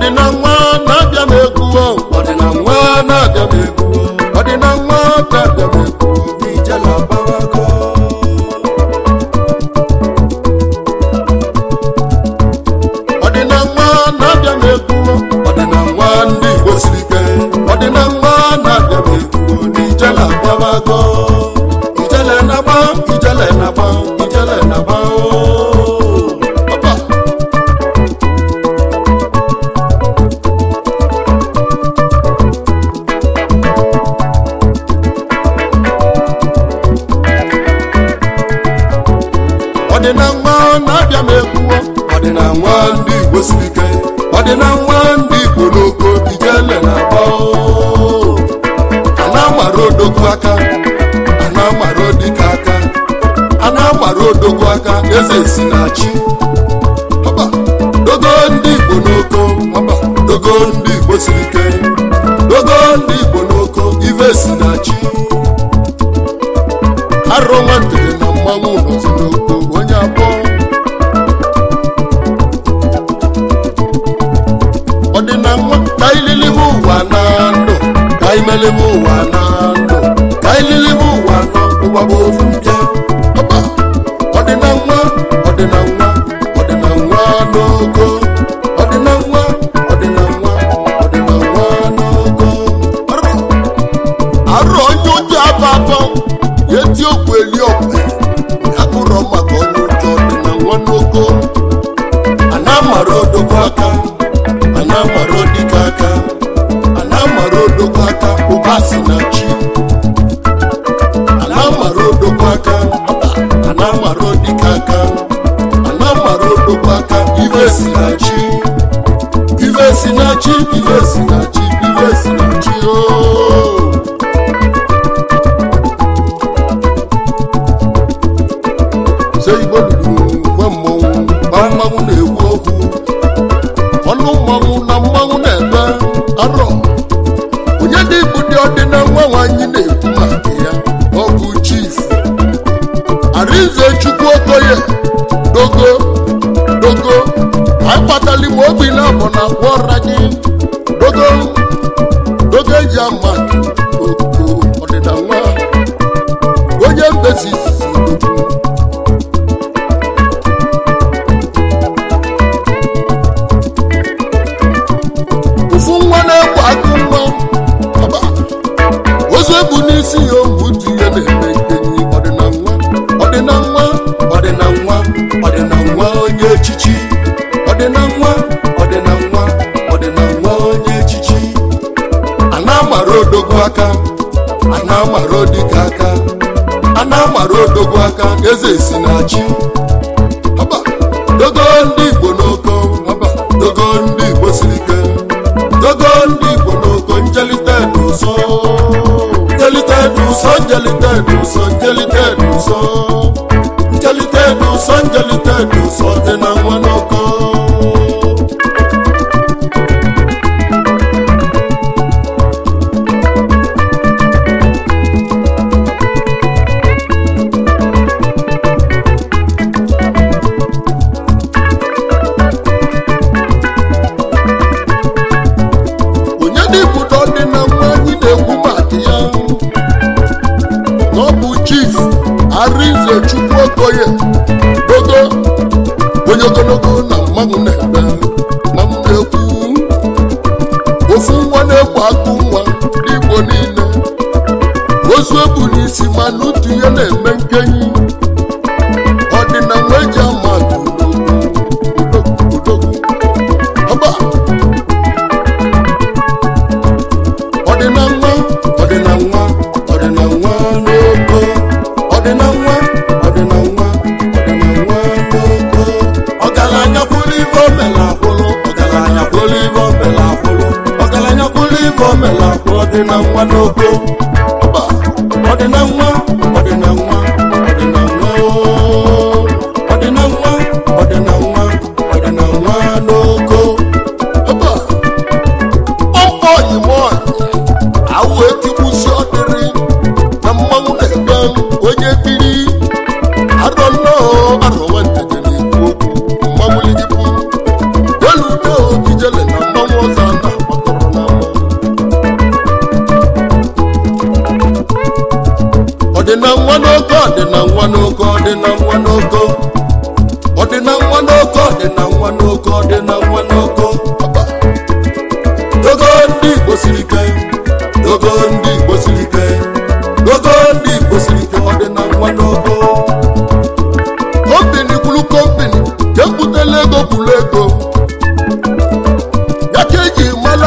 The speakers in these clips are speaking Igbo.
ọdịna nwa na-abịa m egwu ọdịna nwa na-abịa m egwu ọdịna nwa na-abịa m egwu ijele agbawago ọdịna nwa na-abịa m egwu ọdịna nwa ndị igbo siri ike ọdịna nwa na-abịa m egwu n'ijele agbawago ijele na-agba ijele na-agba ijele na-agba ooo. Ọba. ọdịna nwa na-abịa m ekwuo ọdịna nwa ndị igbo siri ike ọdịna nwa ndị igbo n'oko ijele na-agba ooo. a na-amara odogwu aka a na-amara odike aka a na-amara odogwu aka eze si na chi Ọba, dogo ndị igbo n'oko ọba, dogo ndị igbo siri ike dogo ndị igbo n'oko ive si na chi arụ nwantere na mmanwụ nọzi n'oko onye abụọ ọdịna nwa ka ililibe ụwa na ndụ ka imelibe ụwa na ndụ ka ililibe ụwa nọ ụwa bụ ofu mbịa Ọba, ọdịna nwa ọdịna nwa ọdịna nwa n'ogo ọdịna nwa ọdịna nwa ọdịna nwa n'ogo Arụ. arụ onye ụjọ abụ abụ ya eti okwu eli ọkwe akpụrọ maka onye ụjọ ọdịna nwa n'ogo a na-amara odogwu aka a na-amara odike aka a na-amara odogwu aka ụba si na chi a na-amara odogwu aka a na-amara odike aka a na-amara odogwu aka ive si na chi ive si na chi ive si na chi ive si na chi ooo se igbo duru gwe mmọnwụ gba mmanwụ na-ekwu okwu ọnụ mmanwụ na mmanwụ na-ebe arọ onye dị igbu dị ọdịna nwa nwanyị na-ekwu maka ya ọ bụ chief arinze chukwu okoye dogo dogo akpatali m obi na abọ na agwa ọra gị dogo dogo eji ama oko ọdịna nwa onye mbesi izizi dogo ofu nwa na-egbu agụ nwa ọba ozu ebu n'isi ya ohu dị ya na-eme nkenyi ọdịna nwa ọdịna nwa ọdịna nwa ọdịna nwa onye echichi ọdịna nwa ọdịna nwa ọdịna nwa onye echichi a na-amara odogwu aka a na-amara odike aka a na-amara odogwu aka eze si na chi ọba dogo ndị igbo n'oko ọba dogo ndị igbo siri ike dogo ndị igbo n'oko njelite n'ụsọ njelite n'ụsọ njelite n'ụsọ njelite n'ụsọ njelite n'ụsọ njelite n'ụsọ dị na nwa n'oko onye dị ibudo dị na nwa anyị na-ekwu maka ya na ọ bụ chief arinze chukwu okoye dogo onye ogologo na mmanwụ na-ebe mmanwụ na-ekwu ofu nwa na-egbu akụ nwa n'igbo niile ozu ebu n'isi ma n'utu ihe na-eme nkenyi ọdịna nwa eji ama atụ odogwu odogwu ọba ọdịna nwa ọdịna nwa ọdịna nwa n'ogo ọdịna nwa ọdịna nwa ọdịna nwa n'ogo ọgaranya kwụrụ ibe omela akwụrụ ọgaranya kwụrụ ibe omela akwụrụ ọgaranya kwụrụ ibe omela akwụrụ ọdịna nwa n'ogo ọba ọdịna nwa ọdịna nwa ọdịna nwa ooo. ọdịna nwa ọdịna nwa ọdịna nwa n'ogo ọba ọkpọ oyimo awụ etigbusi ọdịrị na mmanwụ na-ebe onye biri arọ nnọọ arọ nwantede na-ekwu okwu mmanwụ ligipụ delu udo ijele na mmanwụ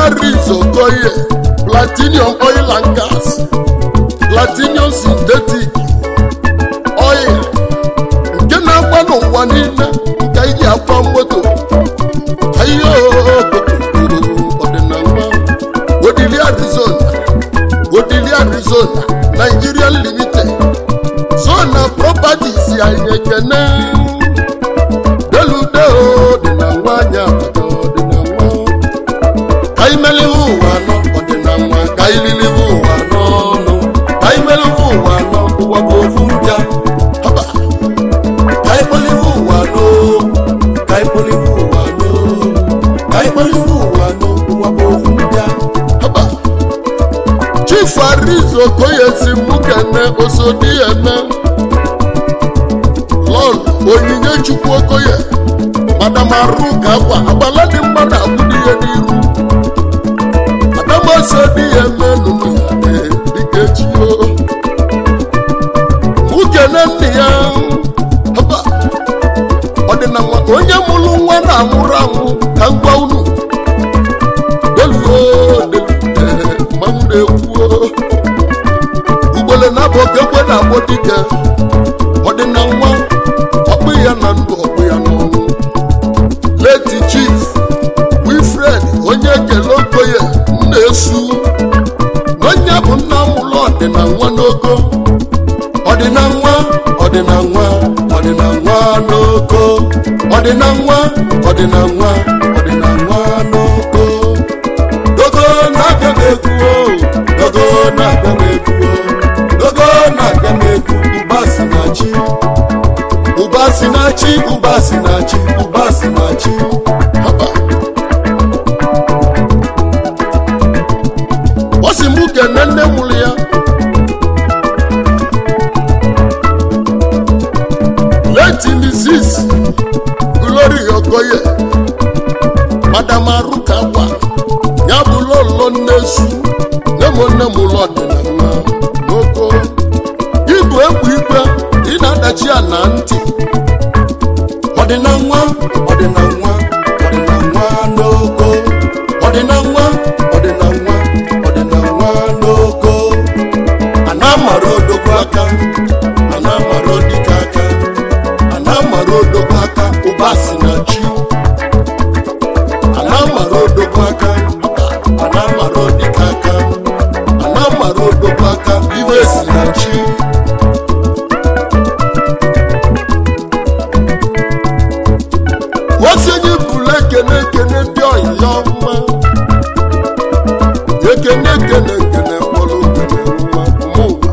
aris okoye platinum oil and gas platinum synthetic oil nke na-agba n'ụwa niile nke iji akwa moto ayo ọdịnala odili arizona odili arizona nigerian limited zona properties anyị ekene delude ọdịna nwanyị abata ọdịnala ka imeliwe ụwa anọ ọdịnala ka ililiwe ụwa anọ ọnụ ka imeliwe ụwa anọ ụwa bụ ofu mbịa haba ka ikpeliwe ụwa anọ ka ikpeliwe ụwa anọ ka ikpeliwe ụwa anọ ụwa bụ ofu mbịa haba chief arizo okoye si mụ kene osodi eme lọl onyinye chukwu okoye madam arụ ka akwa agbala dị mma na agbụdị ihe n'iru adamase dị ya eme nụnụ ya dịka echi o mụ kene nne ya haba ọdịnala onye mụrụ nwa na-anwụrụ anwụ ka ngwa unu deluo delu mmanwụ na-ekwuo ugbele na-abụ oke ekwe na-agbọ dike ọdịna nwa ọkpụ ya na ndụ ọkpụ ya n'ọnwụ leti chief wilfred onye ekele okoye na-esu onye bụ nna mụlụ ọdịna nwa n'ogo ọdịna nwa ọdịna nwa ọdịna nwa n'ogo ọdịna nwa ọdịna nwa ọdịna nwa n'ogo dogo na-abịa m egwu o dogo na-abịa m egwu o dogo na-abịa m egwu ụba si na chi ụba si na chi ụba si na chi ụba si na chi Haba. ọ sị mụ kene nne mụrụ ya leti mrs glory okoye madam aruka gwa ya bụ lọlọ nnesu nne m nne m ụlọ ọdịnala n'oko ịbụ egwu igwe ị na-adachi ya na ntị ọdịnanwa ọdịnanwa ọdịnanwa n'oko ọdịnanwa ọdịnanwa ọdịnanwa n'oko ana amara odogwu aka ana amara odike aka ana amara odogwu aka ụba si na chi ana amara odogwu aka ana amara odike aka ana amara odogwu aka iwe si na chi osenye bụrụ ekene ekene ndị ọyịya ọma ekene ekene ekene kpọrọ okene nwa mụwa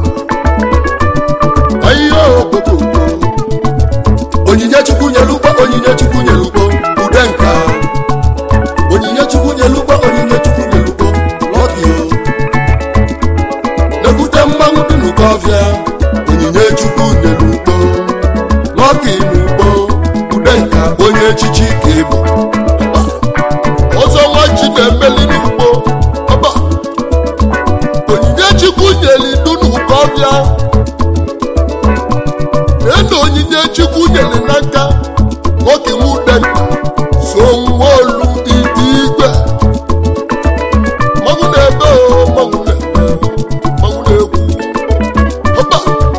ahịhịa okpokoko onyinye chukwu nyere ugbo onyinye chukwu nyere ugbo ude nka onyinye chukwu nyere ugbo onyinye chukwu nyere ugbo lọdị na-ekwute mmanwụ dị n'ụkọ ọfịa onyinye chukwu nyere ugbo lọkị n'ugbo ude nka onye echichi ka ịbụ ọzọ nwa chi na-emeli n'ugbo ọba onyinye chukwu nyere idu n'ụkọ ọfịa ena onyinye chukwu nyere n'aka nwoke nwude so nwa olu ite igwe mmanwụ na-ebe o mmanwụ na-ebe mmanwụ na-ekwu ọba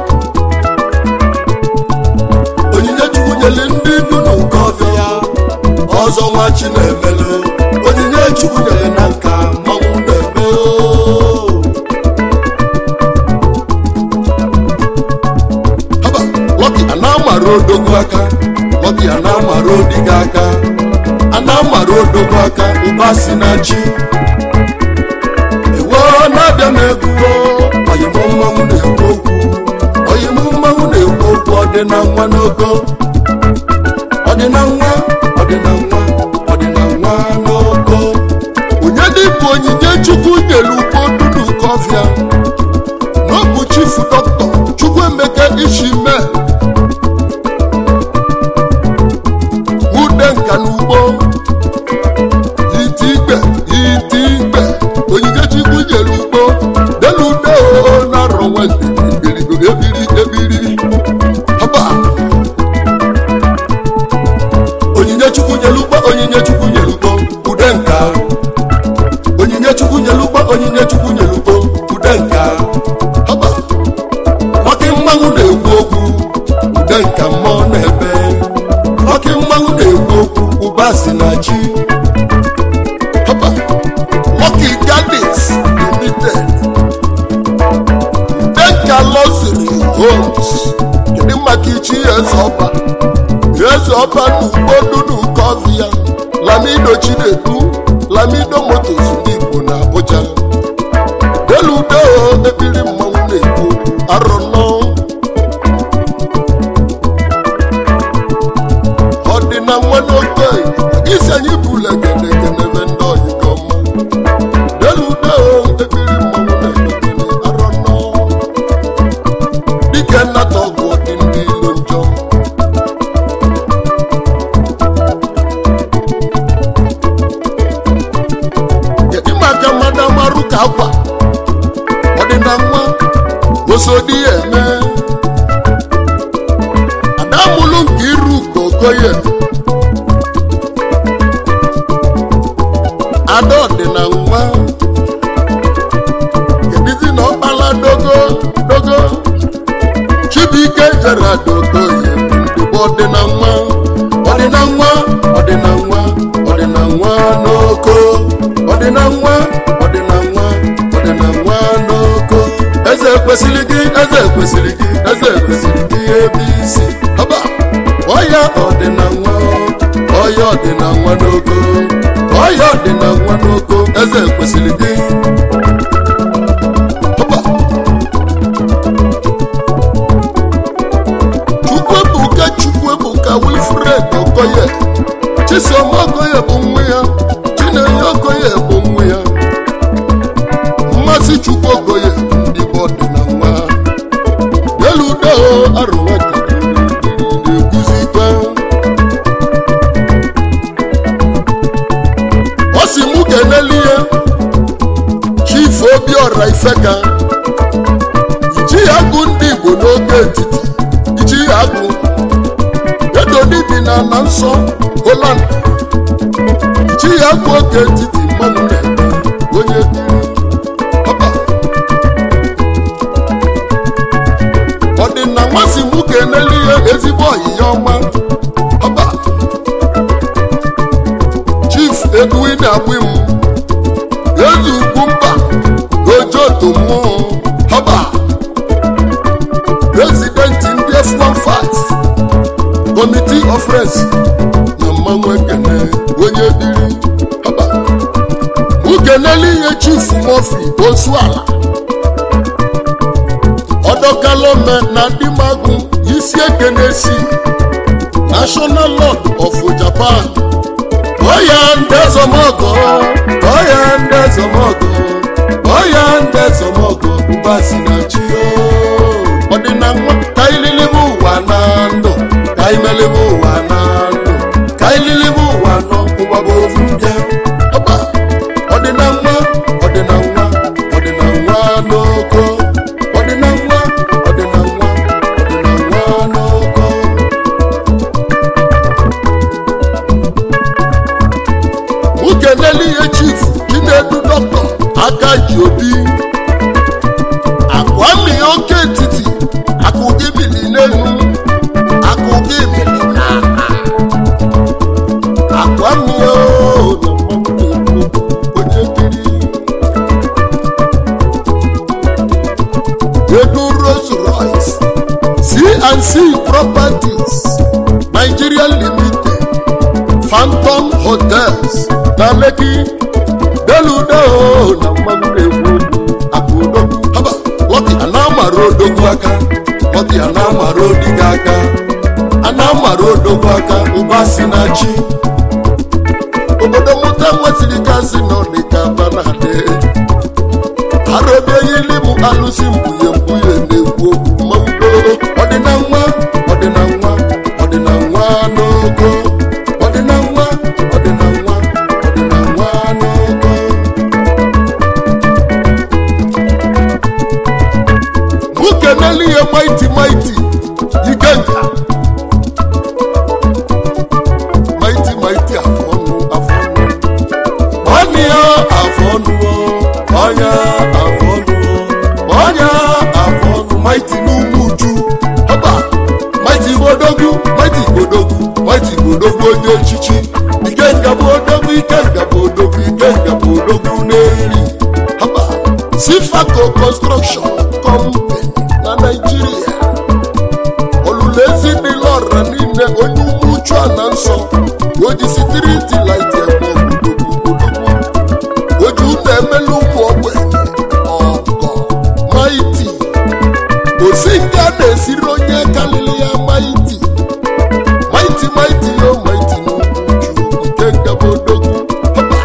onyinye chukwu nyere ndị ndu n'ụkọ ọfịa ọzọ nwa chi na-emelu onyinye chukwu nyere na nka mmanwụ na-ebe o haba lọki a na-amara odogwu aka lọki a na-amara odiga aka a na-amara odogwu aka ụba si na chi ewo na-abịa m egwu oyim mmanwụ na-ekwu okwu oyim mmanwụ na-ekwu okwu ọdịna nwa n'ogo ọdịna nwa ọdịna nwa ọdịna nwa n'ogo onye dịbụ onyinye chukwu nyere ugbo dunu kọfịa n'ọbụ chifu dọkịta chukwuemeka ishime ude nka n'ugbo ite igbe ite igbe onyinye chukwu nyere ugbo delude o na-arọ nwende ebiri ebiri ebiri haba onyinye chukwu nyere ugbo onyinye chukwu nyere ugbo ude nka chukwu nyelugbo onyinye chukwu nyelugbo ude nka haba ọkị mmanwụ na-ekwu okwu ude nka mmụọ na-ebe ọkị mmanwụ na-ekwu okwu ụba si na chi haba Lucky Gardens Limited Denka Luxury Homes kedu maka ichi eze ọba eze ọba n'ugbo dunu kọvia lamido chinedu lamido motos ndị igbo na abuja deludo ebiri mmanwụ na-ekwu arụnọ ọdịna nwa n'oge isi anyị bụla genegenebe ndị oyigo mma deludo ebiri mmanwụ na-ekpekere arụnọ dike nnata ọgwụ dị ndị ilo njọ kedu maka mmadụ amarụ ka akwa ọdịna nwa osodi ya eme adamụlụ nke iru gogoye ada ọdịna nwa kedizi na ọkpala dogo dogo chibuike jere dogoye ndụbọ ọdịna nwa ọdịna nwa ọdịna nwa ọdịna nwa n'oko ọdịna nwa ọdịna nwa ọdịna nwa n'oko eze kwesịrị gị eze kwesịrị gị eze kwesịrị gị ebe isi ọba ọya ọdịna nwa ọya ọdịna nwa n'oko ọya ọdịna nwa n'oko eze kwesịrị gị ọba chukwuebuka chukwuebuka wilfred okoye chisom okoye bụ nwa ya chinenye okoye bụ nwa ya mmasị chukwu okoye ndị bụ ọdịna nwa deludo arụwateguzikwa ọ si mụ keneli ya chief obiọra ifeka ichi ya agụ ndị igbo n'oge etiti ichi ya agụ edonibi na ana nsọ holand ichi ya agụ oge etiti mmanụ na-eme onye biri ọba ọdịna nmasị mụ keneli ya ezigbo ọyịya ọma ọba chief edwin agbim ezi ugwu mba ojoto mmụọ ọba prezidenti ndị f15 committee of friends na mmanwụ ekene onye biri ọba ukeneli ihe chief mofi ozuala ọdọkalome na dimagụ isi ekene si national lord of japan oya ndị ezomogo oya ndị ezomogo oya ndị ezomogo ụbasi na chi ọdịna nwa ka ililibe ụwa na ndụ ka imelibe ụwa na ndụ ka ililibe ụwa nọ ụwa bụ ofu mbịa ọba ọdịna nwa ọdịna nwa ọdịna nwa n'oko ọdịna nwa ọdịna nwa ọdịna nwa n'oko ukeneli ihe chief chinedu dọkịta aka ji obi akwami oke etiti akụ gị bili n'elu akụ gị bili n'ala akwami o na mmanwụ na-ekwu onye biri edu Rolls Royce C&C Properties Nigeria Limited Phantom Hotels na Lekki deludo na mmanwụ na-ekwu akụdogwu haba lọki a na-amara odogwu aka lọki a na-amara odiga aka a na-amara odogwu aka ụba si na chi obodo mụta nwetiri gazi na ọdịka banade arobeghili bụ alụsị mkpughe mkpughe na-ekwu okwu mmanwụ ọdịna nwa ọdịna nwa ọdịna nwa n'ogo ọdịna nwa ọdịna nwa ọdịna nwa n'ogo ukeneli ihe maiti maiti ikenga maiti maiti afọ ọnụ afọ ọnụ nwanne ya afọ ọnụ o afọ ọnụ ọnya afọ ọnụ maiti n'ụmụ uju ọba maiti bodogwu maiti bodogwu maiti bodogwu onye echichi ike nga bụ odogwu ike nga bụ odogwu ike nga bụ odogwu n'eri ọba sifaco construction company na naijiria olulezi dị lọra niile onye ụmụ uchu a na nsọ oji sitiriti laiti eme obodogbodogwu oji ụlọ emela ụmụ ogbenye ọgọ maiti osi nke a na-esiri onye kalili ya maiti maiti maiti yo maiti n'ugwu uchu nke ngaba odogwu Ọba.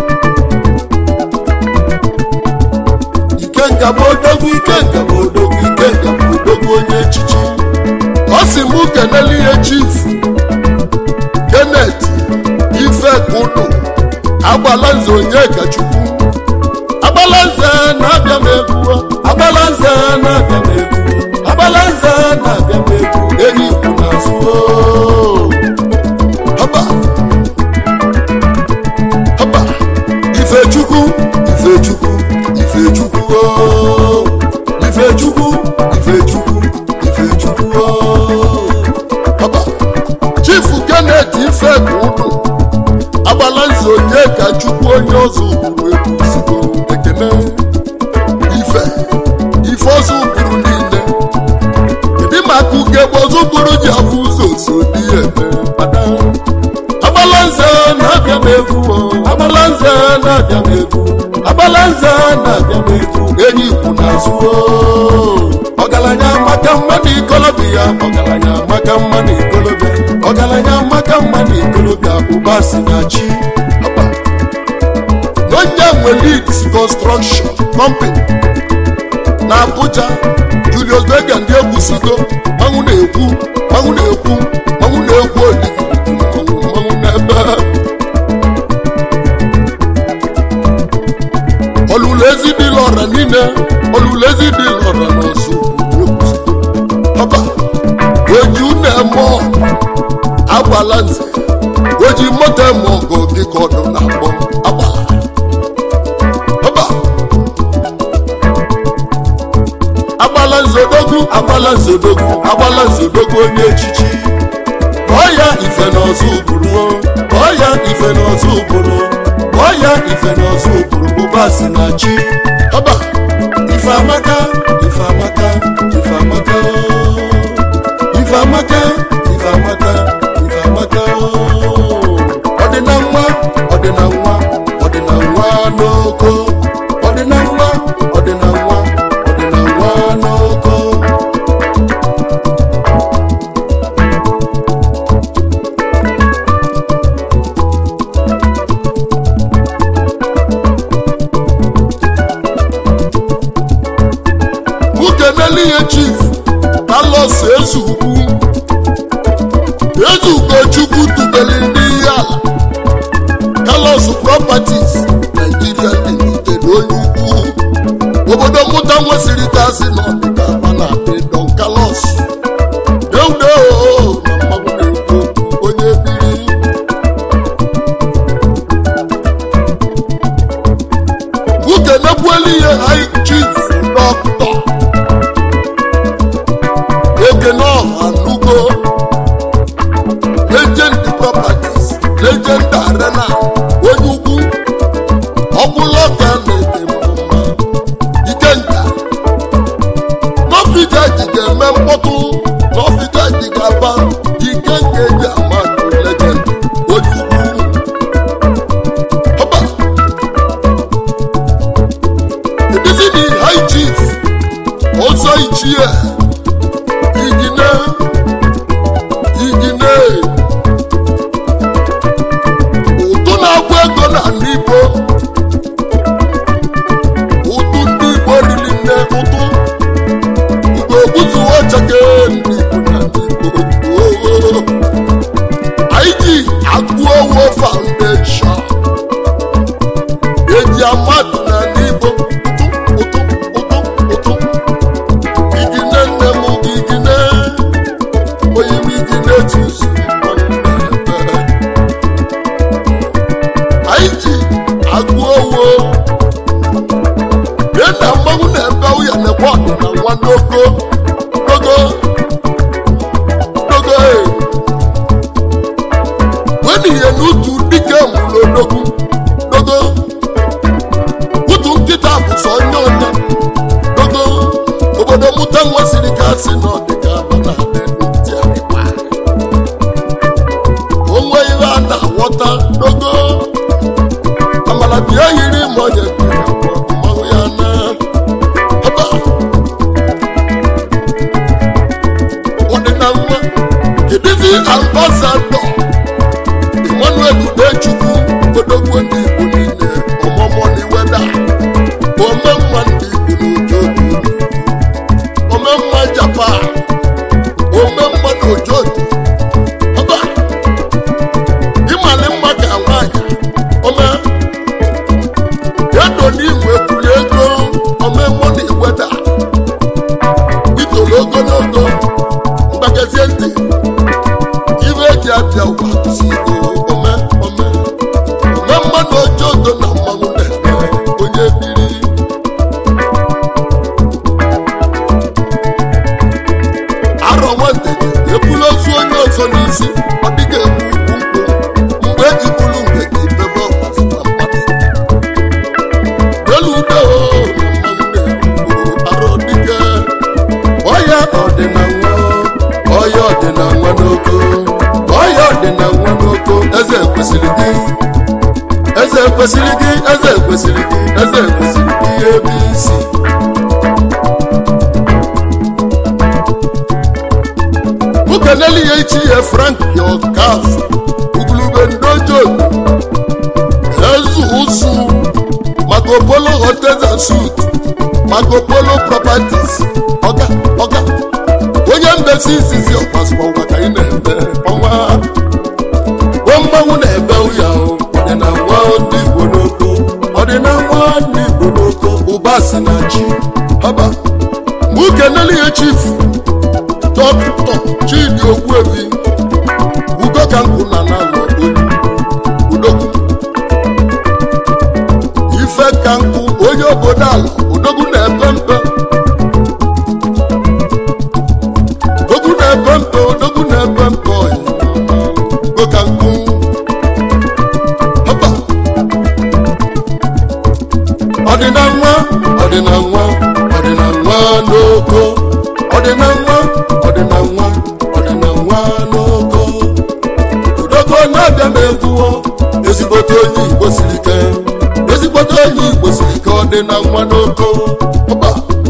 ike ngaba odogwu ike ngaba odogwu ike ngaba odogwu onye echichi ọ sị mụ kenele ihe chifu kenet ife kudu agbalanze onye kachukwu agbalanze na-abịa m egwu agbalanze na-abịa m egwu agbalanze na-abịa m egwu enyi ikwu n'azụ oo. Haba. Haba. ifechukwu ifechukwu ifechukwu oo. ifechukwu ifechukwu ifechukwu oo. Haba. chifu kenet ife kudu agbalanze onye ka chukwu onye ọzọ ụkpụrụ egwu sigo ekene ife ife ọzọ ụkpụrụ niile kedu maka ugegbe ọzọ ụkpụrụ ji afụ ụzọ so dị ya eme ada agbalanze na-abịa m egwu o, agbalanze na-abịa m egwu agbalanze na-abịa m egwu enyi ikwu n'azụ o. ọgaranya maka mma na ikolobịa ọgaranya maka mma na ikolobịa ọgaranya maka mma na ikolobịa ụba si na chi Ọba. onye nwe leads construction company na abuja julius berger ndị egwusigo manwụ na-ekwu manwụ na-ekwu manwụ na-ekwu oligi manwụ manwụ n'ebe olulezi dị lọra niile olulezi dị lọra n'ọsụ egwusigo ọba oji unu eme ọgụ agbala nze oji moto eme ọgụ dịka ọdụ na akpọ agbala ọba agbala nzodogwu agbala nzodogwu agbala nzodogwu onye echichi kpọọ ya ife n'ọzọ ụbụrụ o, kpọọ ya ife n'ọzọ ụbụrụ kpọọ ya ife n'ọzọ ụbụrụ ụba si na chi ọba ife amaka ife amaka ife amaka o. ife amaka ife amaka ife amaka o. ọdịna nwa ọdịna nwa ọdịna nwa n'oko ọdịna nwa ọdịna nwa ọdịna nwa n'oko ukenele ihe chief carlos ezugwu ezugochukwu tubeli ndị ihe ala carlos properties nigeria limited onye ukwu obodo mmụta nwesịrị kasị na ọdịda akpa na don carlos deudeo na mmanwụ na-ekwu okwu onye biri ukenekwuelu ihe high chief dọkịta ekene ọha nugo legend properties legend arena onye ugwu ọbụlọka na-ede mma ikenga n'ọfịjaji ga-eme mkpọtụ n'ọfịjaji ga-aba ikenga eji amadụ legend onye ugwu ọba edizini high chief ọzọ ichie igine igine ụtụ na-agwụ ego na ndị igbo ụtụ ndị igbo riri nne ụtụ ugo gbuzuo chake ndị igbo na ndị igbo oo. anyị ji agụ owo foundation eji amadụ na ndị igbo ụtụ ụtụ ụtụ ụtụ igine nne m igine onye m igine tuzu anyị ji agụ owo nwa n'ogo dogo dogo e wenihe n'utu dike mụrụ odogwu dogo utu nkịta bụ sọ onye onye dogo obodo mụta nwa siri ka si n'ọdịka mana ntị adịkwa onwe ihe a na-aghọta dogo amala bịa yiri ma onye kwere akwa mmanwụ ya na ọba ọdịna nwa kedizi ambasadọ emmanuel udechukwu odogwu ndị igbo niile ọmụmụ na iweda ome mma ndị igbo n'ojo ome mma japan ome mma n'ojo ọba ịmali mma ka nwaanyị ome edo n'igwe kwuru ego ome mma na iweda itolo ogologo mgbagezie ntị ibe eji abịa ụwa kwụsị ego ome ome ome mmadụ ojo odo na mmanwụ na-eme onye biri arọ nwandeje ebulu ozu onye ọzọ n'isi ọ dịghị egbu ukwu nkwụ mgbe eji bulu nke gị bebe ọgbasịkwa mmadụ elu ude o na mmanwụ na-egbu arọ dịke ọya ọdịnanwa ọya ọdịnanwa n'oko ọya ọdịnanwa n'oko eze kwesịrị gị eze kwesịrị gị eze kwesịrị gị eze kwesịrị gị ebe isi ukeneli ya ichi ya frank yokaf ugulube ndojo ezu ụsụ Marco Polo hotels and suits Marco Polo properties ọga ọga onye mbesi izizi ọkpasụkpọ ụwa ka ị na-eme ọnwa gwa mmanwụ na-ebe ụya ọdịna nwa ndị igbo n'oko ọdịna nwa ndị igbo n'oko ụba si na chi haba nwoke neli ya chifu dọkịta chidi ogbuebi ugo ka nkụ na nalọ olu udogwu ife ka nkụ onye obodo ala odogwu na-epe mpe odogwu na-epe mpe odogwu na-epe mpe ọyị ugo ka nkụ hapa ọdịna nwa ọdịna nwa ọdịna nwa n'oko ọdịna nwa ọdịna nwa ọdịna nwa n'oko odogwu na-abịa m egwuo ezigbote onye igbo siri ike ezigbote onye igbo siri ike ọdịna nwa n'oko ọba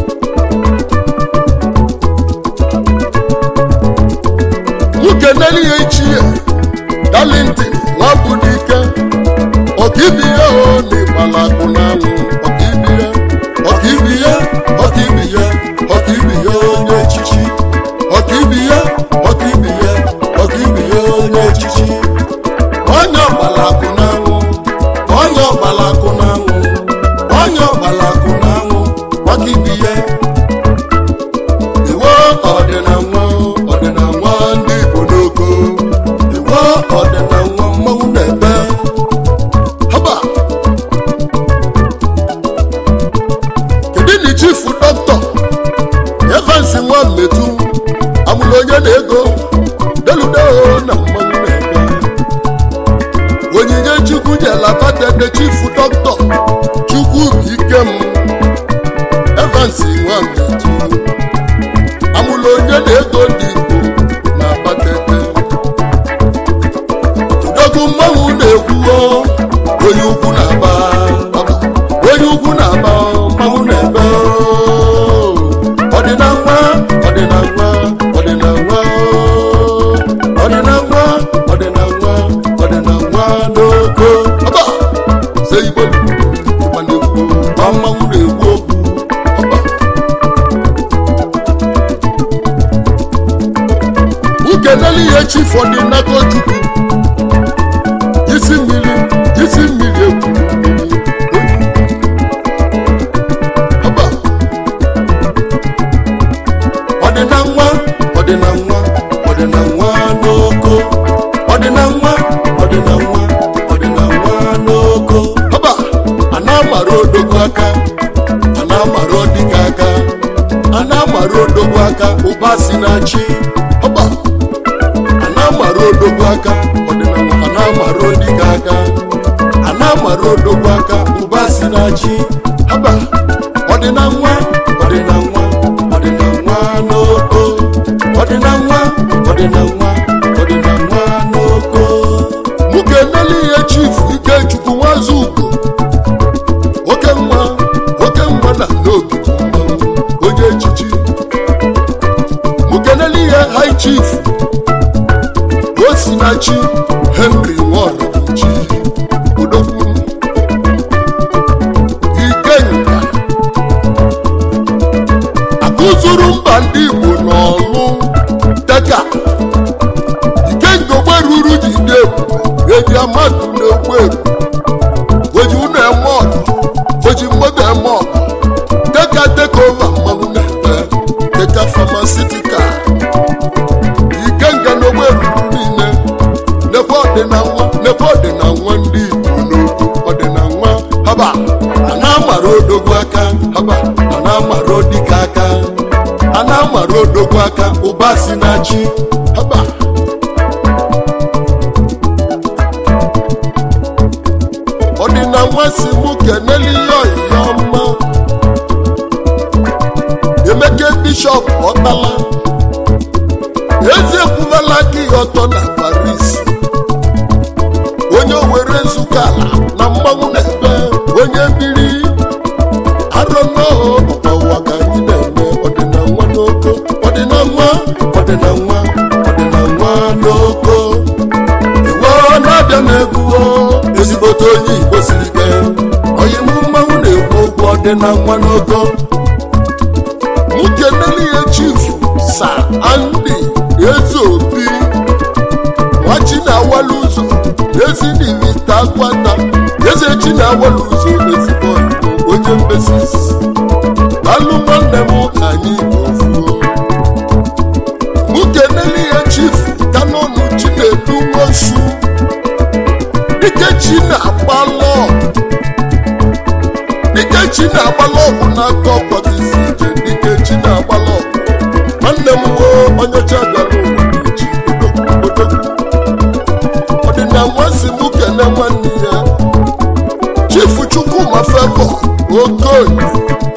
nwoke neli ya ichie dalintin nwa bụ n'ike ọkaibi ya o n'ịgbala akụ n'anwụ ọkaibi ya ọkaibi ya ọkaibi ya ọkaibi ya onye echichi ọkaibi ya ọkaibi ya ọkaibi ya onye echichi onye ọgbala akụ n'anwụ onye ọgbala akụ n'anwụ onye ọgbala akụ n'anwụ ọkaibi ya iwe ọdịna nwa ọdịna nwa ndị igbo n'oko iwe ọdịna nwa mmanwụ na-ebe haba kedu na chifu dọkịta evans nwa mmetu amụrụ onye na-ego deludeo na mmanwụ na-ebe onyinye chukwu jelabadede chifu dọkịta chukwu ikem evans nwa mmetu amụrụ onye na-ego ndị igbo na abatete udogwu mmanwụ na-ekwuo onye ukwu na-aba ọba, onye ukwu na-aba mmanwụ na-ebe ọdịna nwa ọdịna nwa ọdịna nwa ọdịna nwa ọdịna nwa ọdịna nwa n'oko ọba se igbo ịgba na-ekwu ma mmanwụ na-ekwu okwu ọba ukeneli ihe chifu ọdịnago chukwu isi mmiri isi mmiri egwu ọba ọdịna nwa ọdịna nwa ọdịna nwa n'oko ọdịna nwa ọdịna nwa ọdịna nwa n'oko ọba a na-amara odogo aka a na-amara odika aka a na-amara amara odogwu aka ụba si na chi ọba a na-amara odogwu aka ọdịnala a na-amara odike aka a na-amara odogwu aka ụba si na chi ọba ọdịna nwa ọdịna nwa ọdịna nwa n'oko ọdịna nwa ọdịna nwa ọdịna nwa n'oko mụ ga-eneli ihe chifu ikechukwu nwazugo oke nwa oke nwa na n'obi bụ mmanwụ onye echichi mụ ga-eneli ihe high chief osinachi henry nwaọrọchi odogwu ikenga akụzuru mba ndị igbo n'ọlụ teka ikenga ogberuru jide eji amadụ na-egbu egbu oji ụnọ eme ọgụ oji mmadụ eme ọgụ teka teka ova mmanwụ na-ete teka famasitikal ikenga na ogberuru niile nekwe ọdịna nwa nekwe ọdịna nwa ndị igbo n'okwu ọdịna nwa haba a na-amara odogwu aka haba a na-amara odike aka a na-amara odogwu aka ụba si na chi haba ọdịna nwa si mụ keneli ihe ọyịya ọma emeke bishọp ọtala eze ekwuvala aka ihe ọtọ na paris onye owere nzukọ ala na mmanwụ na-ebe onye biri arọnọụwa ka anyị na-eme ọdịna nwa n'oko ọdịna nwa ọdịna nwa ọdịna nwa n'oko iwe na-abịa na-egwu ezigbote onye igbo siri ike onye mụ mmanwụ na-ekwu okwu ọdịna nwa n'oko nwoke nelihe chifu sa andi eze obi nwachi na-awala ụzọ ezi n'imita gwata eze chi na-awala ụzọ ezigbo Igbo, onye mbesis alụ nwanne m anyị ofuo nwoke nelihe chifu kanọnụ chi na-edu nwosu dike chi na-agbalọ dike chi na-agbalọ ọgwụ n'aka ọkpọtisi ije dike chi na-agbalọ ọgwụ nwanne m wo onye ọcha bịara ụwa na-eji odogwu ọdịna nwansi m kene nwanne ya chifu chukwuma febo okoye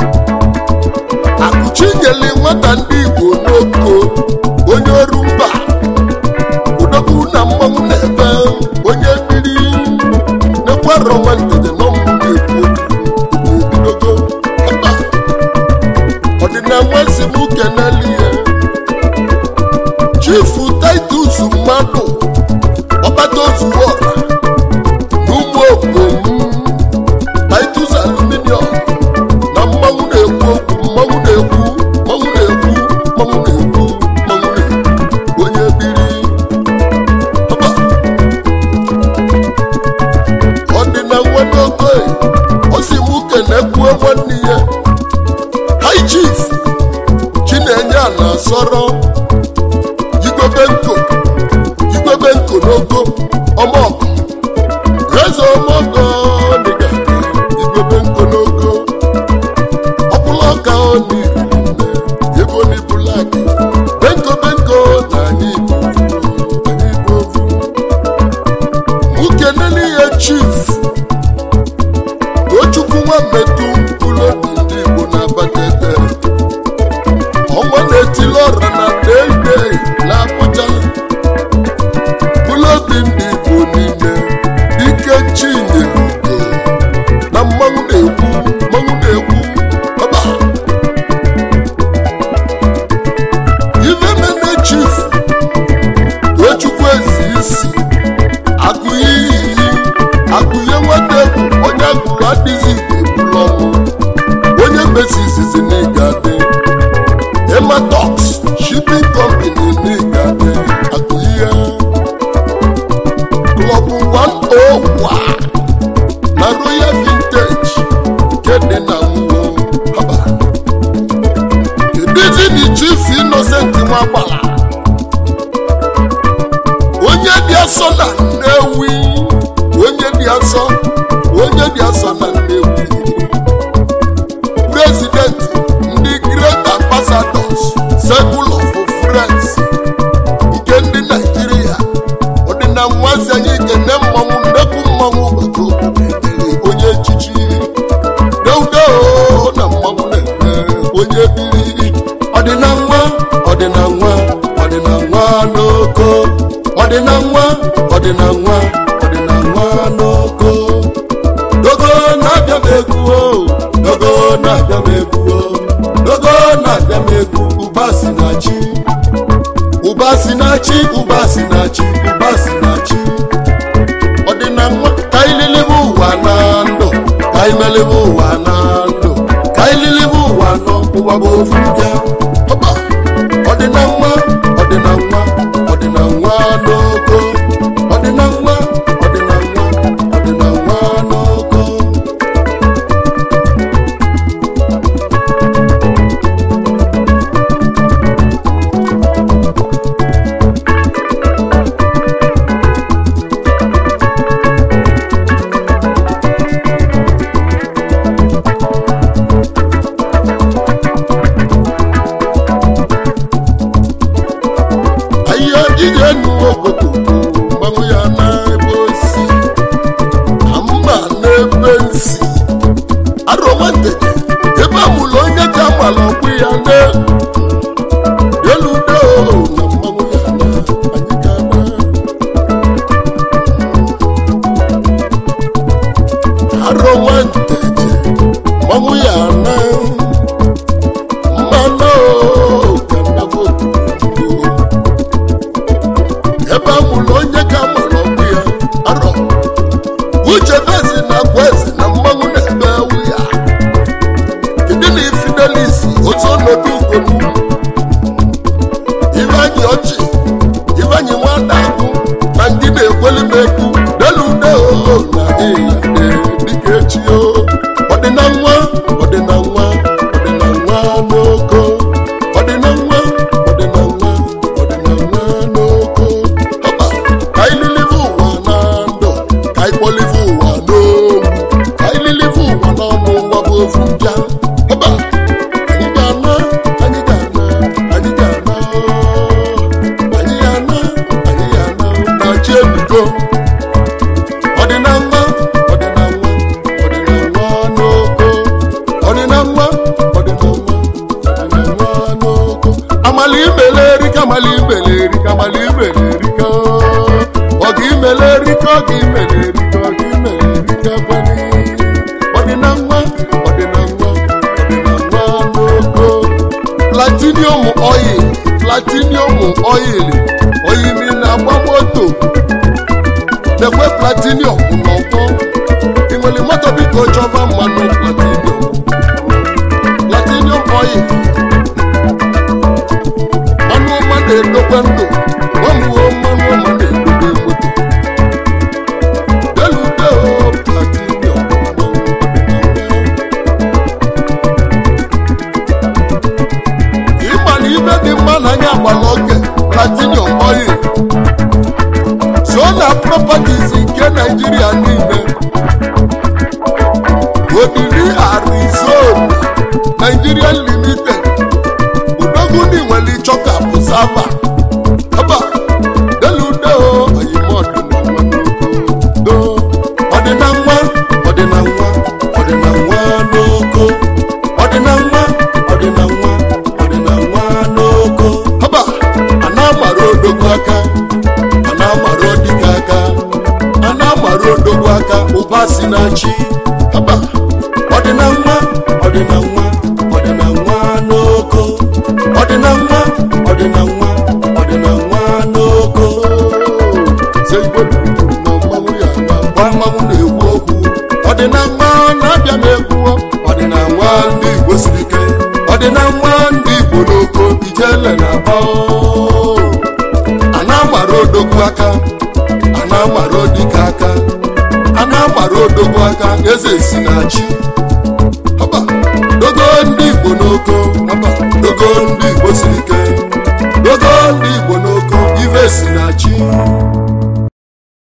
akụchi nyeli nwata ndị igbo n'oko onye ọrụ mba odogwu na mmanwụ na-ebe onye biri nekwarọ nwantede na ọmụ na-ekwu okwu ebidogo ebe ọdịna nwansi m keneli ya chifu titus mmadụ ọkpata ozuwo ọra n'ụmụ okom titus aluminium na mmanwụ na-ekwu okwu mmanwụ na-ekwu mmanwụ na-ekwu mmanwụ na-ekwu mmanwụ na-ekwu onye biri ọba ọdịna nwanne okoye o si mụ kenekwuo nwanne ya high chief chinenye ala sọrọ igwebe nko igwebe nko n'ogo ọmọgọ eze ọmọgọ dịga igwebe nko n'ogo ọbụla ọka ọ n'iri nne ebe ọ n'ibula gị benko benko na anyị bụ anyị bụ ofu nwoke nene ya chief tochukwu nwa mmetụ ụlọ obi ndị igbo na-abata ebe ọnwa na-etili ọra na deide na abụja ụlọ obi ndị igbo niile ike chinyelugo na mmanwụ na-ekwu mmanwụ na-ekwu ọba ife mene chief tochukwu ezi isi agụiyi agụye nwata egwu onye agụrụ adịghị igbo ebula ọnwụ onye biri ọdịna nwa ọdịna nwa ọdịna nwa n'oko ọdịna nwa ọdịna nwa ọdịna nwa n'oko dogo na-abịa m egwu o dogo na-abịa m egwu o dogo na-abịa m egwu ụba si na chi ụba si na chi ụba si na chi ụba si na chi ọdịna nwa ka ililibe ụwa na ndụ ka imelibe ụwa na ndụ ka ililibe ụwa nọ ụwa bụ ofu bịa ọba ọdịna nwa ọdịna nwa ọdịna nwa n'oko ọdịna nwa ọdịna nwa ọdịna nwa n'oko ahịhịa ije nu obodo mgbanwe ya n'ebe osi na mba n'ebe nsi arọwantede ebe amụlụ onye ka agbala ọkpụ ya na eludo na mgbanwe ya na anyị ga-ama arọwantede mgbanwe ya na mmanụ ka ndagbo ebe a mụrụ onye ka mụrụ ọgwụ ya arọ uche bezi na agwa eze na mmanwụ na-ebe ewu ya kedu na ifidelis otu ọnọdụ ugolu ivanyi ọchị ivanyi nwada agụ na ndị na-ekweli m egwu delude oo na ịya dịka echi o ọdịna nwa ọdịna nwa ọdịna nwa n'oko ọdịna nwa ọdịna nwa ọdịna nwa n'oko ọba ka ililive ụwa na ndụ ka ikpọlive ụwa n'ogwu ka ililive ụwa n'ọnụ ụwa bụ ofu bịa ọba anyị ga-ana anyị ga-ana anyị ga-ana anyị ga-ana anyị ga-ana na chi ebido ọdịna nwa ọdịna nwa ọdịna nwa n'oko ọdịna nwa ọdịna nwa ọdịna nwa n'oko amala imele erika amala imele erika amala imele erika ọga imele erika ọga imele erika ọga imele erika kwani ọdịna nwa ọdịna nwa ọdịna nwa n'oko platinium oil platinium oil oyimi na-agba moto lekwe platinium n'ọgbọ ị nwere moto biko chọba mmanụ platinium platinium oil mmanụ ọma na-edokwe ndụ gbanwuo mmanụ ọma na-edobe moto delude o platinium ịma na ibe dị mma n'anya agbala oge platinium oil so na properties nke naijiria niile odiri arizona nigeria limited udoguni nwere ịchọka bụ sava aba delude o oyimọdịnado ọdịna nwa ọdịna nwa ọdịna nwa n'oko ọdịna nwa ọdịna nwa ọdịna nwa n'oko aba a na-amara odogwu aka a na-amara odike aka a na-amara odogwu aka ụba si na chi aba ọdịna nwa ọdịna nwa ọdịna nwa n'oko ọdịna nwa ọdịna nwa ọdịna nwa n'oko Se Igbo duru na mmanwụ ya na gba mmanwụ na-ekwu okwu ọdịna nwa na-abịa m egwu ọdịna nwa ndị Igbo siri ike ọdịna nwa ndị Igbo n'oko ijele na aba a na-amara odogwu aka a na-amara odike aka a na-amara odogwu aka eze si na chi Haba, dogo ndị igbo n'oko haba, dogo ndị igbo siri ike dogo ndị igbo n'oko ife si na chi